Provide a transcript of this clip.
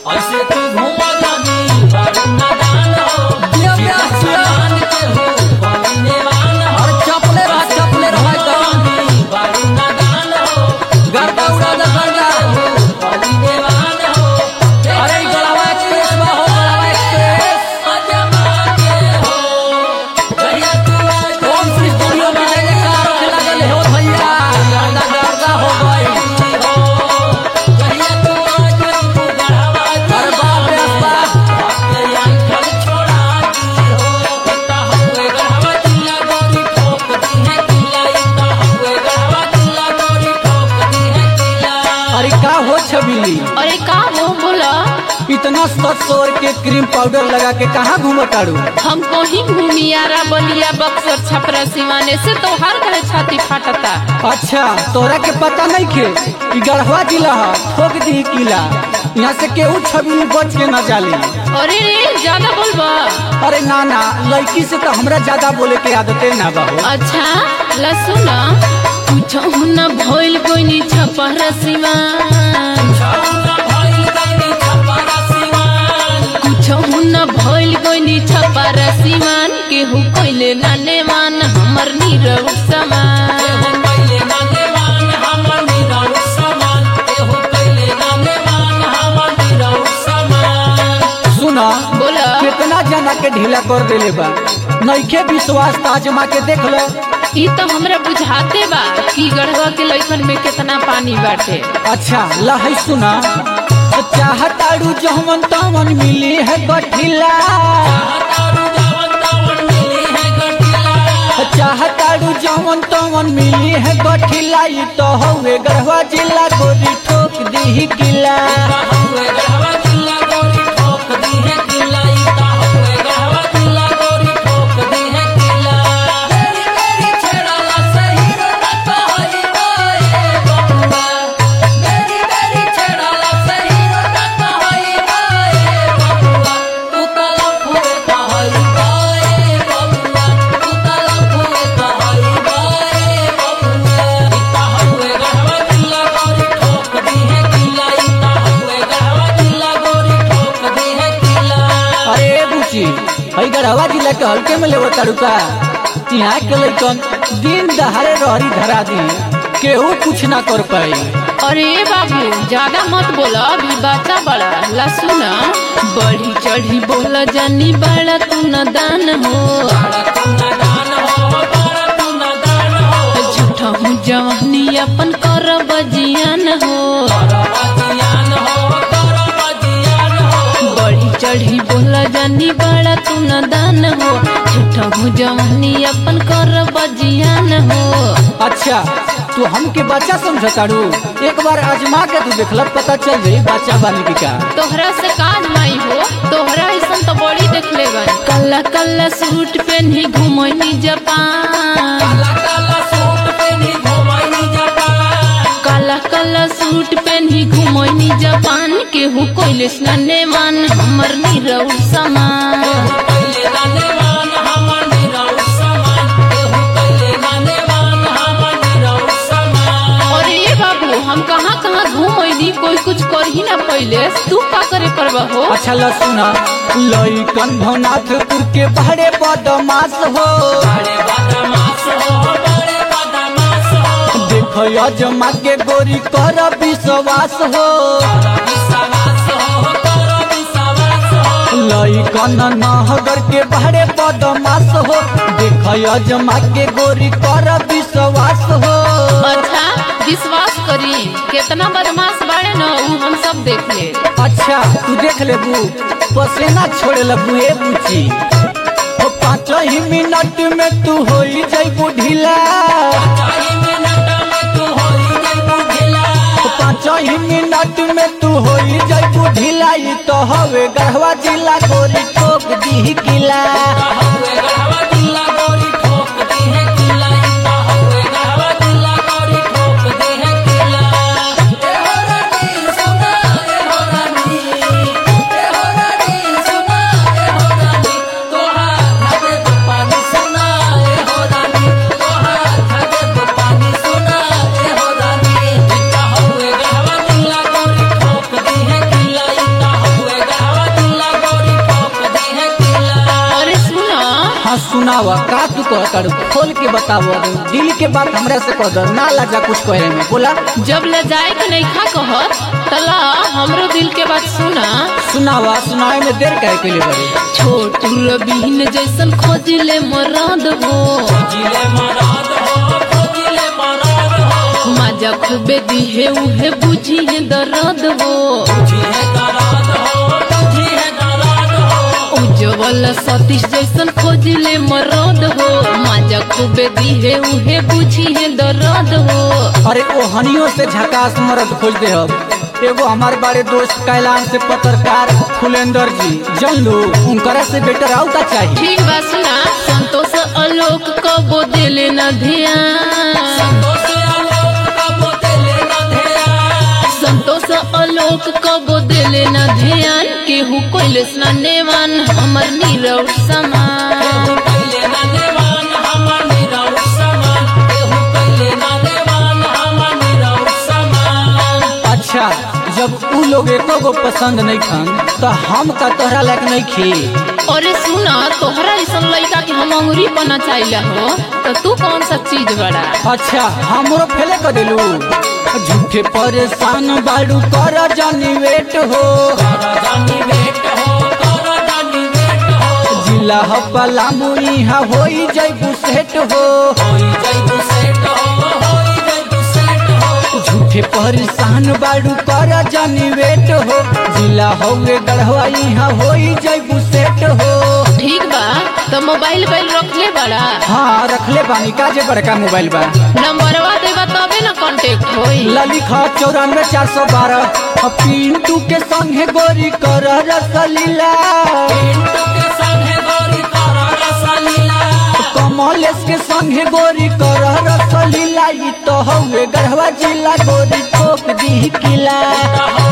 ऐसे तू घूमा जानी बारू नादान हो दिया प्यास दिया। समान के हो बने वान हो अरे चपले रहा चपले रहा एकदम जानी बारू नादान हो गर्दा उड़ा दे गर्दा बने वान हो अरे ई गड़ावा एक्सप्रेस बा हो गड़ावा एक्सप्रेस अजमा के हो जहिया तू आज ओम श्री स्टूडियो में जय जयकार होने लगल हो भैया गर्दा गर्दा हो गई जहिया तू आज तू गढ़वा अरे बाप रे बाप अरे का हो छबीली अरे का मुंह बोला इतना सत सौर के क्रीम पाउडर लगा के कहाँ घूमताड़ू हम कहीं घूमियारा बलिया बक्सर छपरा सिवाने से तो हर कहे छाती फाटता अच्छा तोरा के पता नहीं खे ई गढ़वा जिला है ठोक दी किला यहाँ से केहू छबीली बच के न जाली अरे रे ज्यादा बोलबा अरे ना ना लड़की से तो हमरा ज्यादा बोले के आदते ना बा हो अच्छा लसुन कुछ न भइल कोई छपरा सिवान कुछ न भइल कोई छपरा सिवान केहू कोइले नाने मान हमर नीरव समान सुना बोला कितना जना के ढीला कर देले बा नइखे विश्वास ताजमा के देख लो ई तो हमरा बुझाते बा कि गढ़वा के लइकन में कितना पानी बाटे अच्छा लहै सुना चाहताड़ू जहमन तमन मिली है गठिला चाहताड़ू जहमन तमन मिली है गठिला ई तो हवे गढ़वा जिला गोरी ठोक दी किला अरे बुची हई गढ़वा जिला के हल्के में लेवो ताड़ू का यहाँ के लइकन दिन दहाड़े रहरी धरा दी केहू कुछ ना कर पाई अरे बाबू ज्यादा मत बोला अभी बच्चा बड़ा लसुन बढ़ी चढ़ी बोला जानी बड़ा तू न दान हो झूठा हूँ जवानी अपन कर बजियान हो बढ़ी चढ़ी बोला जानी बड़ा तू न दान हो झूठा हूँ जवानी अपन कर बजियान हो अच्छा तू हमके बच्चा समझताड़ू एक बार आजमा के तू देखल पता चल जाई बच्चा बानी की का तोहरा से काज माई हो तोहरा ऐसा तो बड़ी देख ले गई कल्ला कल्ला सूट पहनी घुमनी जापान काला काला सूट पहनी घुमनी जापान केहू कोइले स्नाने मान हमर नीरव समान और ये बाबू हम कहाँ कहाँ घूमनी कोई कुछ कर ही ना पहले तू का करे परवा हो अच्छा ल सुना लइकन भवनाथपुर के बहरे बदमाश हो देख अजमा के गोरी कर विश्वास हो लइकन नहगर के बहरे बदमाश हो देख अजमा के गोरी कर विश्वास हो अच्छा विश्वास करी कितना बदमाश बाड़े न उ हम सब देख ले अच्छा तू देख लेबू पसेना छोड़े लगू ए बुची ओ पाँच ही मिनट में तू हो जैबू ढीला ओ पाँच ही मिनट में तू हो जैबू ढीला ई तो हवे गढ़वा जिला गोरी ठोक दी किला सुनावा का तू कह तारू खोल के बताव दिल के बात हमरा से कह दर ना लाजा कुछ कहे में बोला जब ले जाए के नहीं खा कहत तला हमरो दिल के बात सुना सुनावा सुनाए में देर काहे के लिए बड़ी छोटू रबीन जैसन खोजिले मराद हो जिले मराद हो जिले मराद हो मजा खूबे दिहे उहे बुझिए दर्द हो जिहे दराद हो जिहे दराद हो उज्जवल सतीश जैसन खोजिले मरद हो मजा खूबे दिहे उहे बुझिए दर्द हो अरे ओ हनियों से झकास मरद खोज दे अब एगो हमारे बारे दोस्त कैलाश से पत्रकार फुलेंदर जी जन लो उनकरा से बेटर आउ का चाहिए ठीक बा सुना संतोष आलोक कबो दिले न ध्यान संतोष आलोक का बोतले न ध्यान संतोष आलोक कबो दिले न ध्यान केहू कोइले स्नानेवान हमर नीरव समान केहू कैले न देवान हमर निरौर समान केहू कैले न देवान हमर निरौर समान अच्छा जब उ लोग एको गो पसंद नहीं खान तो हम का तोहरा लायक नहीं खी अरे सुना तोहरा ऐसन लड़का के हम अंगुरी बना चाहिए हो तो तू कौन सा चीज बड़ा अच्छा हमरो फेले कर दिलू झूठे परेशान बाड़ू कर जानी वेट हो कर जानी वेट हो कर जानी वेट हो जिला ह पलामू इहा होई जैबू सेट हो होई जैबू सेट हो होई जैबू सेट हो झूठे परेशान बाड़ू कर जानी वेट हो जिला हौवे गढ़वा इहा होई जैबू सेट हो ठीक बा तो मोबाइल बैल रख ले बड़ा हाँ रखले बानी का जे बड़का मोबाइल बा नंबरवा देबा तबे ना कांटेक्ट होई ललिखा चौरानवे चार सौ बारह पिंटू के संगे गोरी कर रसलीला पिंटू के संगे गोरी कर रसलीला कमलेश के संगे गोरी कर रसलीला ई तो हवे गढ़वा जिला गोरी ठोक दी किला हो